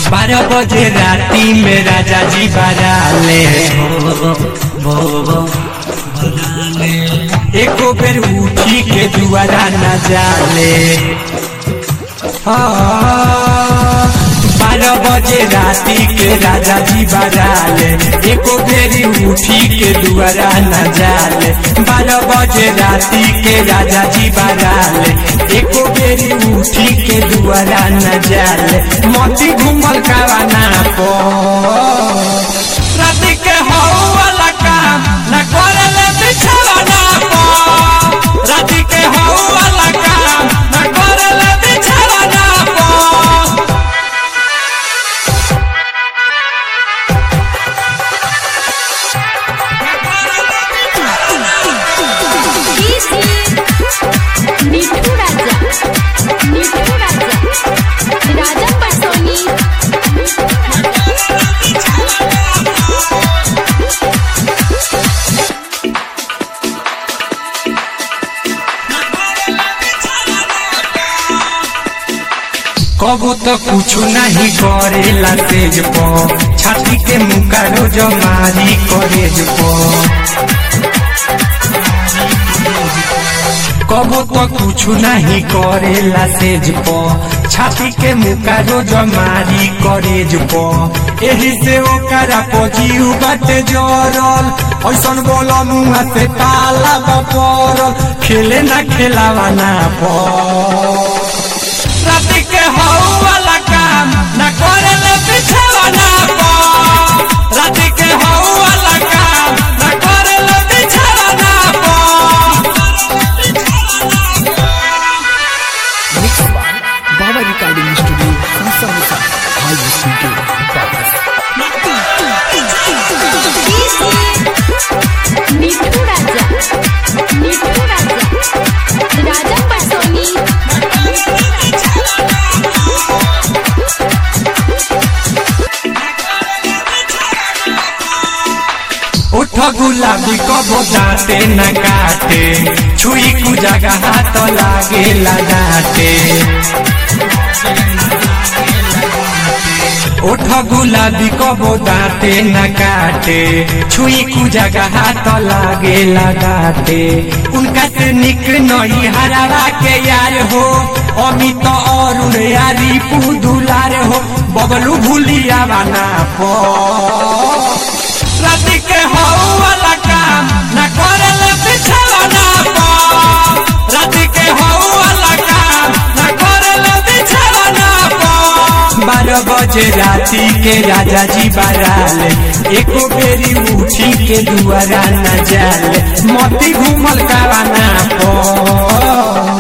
बारह बजे राती में राजा जी बराले एको बेर उठी के दुआरा न जाले हाँ, बारह बजे राती के राजा जी बराले एको बेरी उठी के दुआरा न जाले बारह बजे राती के राजा जी बराले एको बेरी उठी के दुआरा न जाले मोती घूमल कावाना पो राती के हो वाला काम न करेले बिछावाना पो राती के हो वाला काम न करेले बिछावाना पो मिठू राजा मिठू राजा राजा पटोनी कबो तो कुछ नहीं करेला तेज पो छाती के मुका रोज मारी करेज पो कबो तो कुछ नहीं करेला तेज पो छाती के मुका रोज मारी करेज पो एही से ओकरा पो जीव बाटे जरल ऐसन बोल मुआ से पाला बपरल खेले ना खेलावा ना पो राती के हो वाला काम न करेले बिछावाना पो राती के हो वाला काम न करेले बिछावाना पो Mixed by Baba Recording Studio, Musa Musa. Hi, listen to Baba's. मिठू राजा मिठू राजा राजा पटोनी उठ गुलाबी कबो दाते न काटे छुई कु जगह हाथ लागे लगाते उठ गुलाबी कबो दाते न काटे छुई कु जगह हाथ लागे लगाते उनका से निक नई हरावा के यार हो अमित अरुण यारी पुदुलार हो बबलू भूलिया बना पो राती के हो वाला काम न करेले बिछावाना पो राती के हो वाला काम न करेले बिछावाना पो बारह बजे राती के राजा जी बराले एको बेरी उठी के दुआरा न जाले मोती घूमल कावाना पो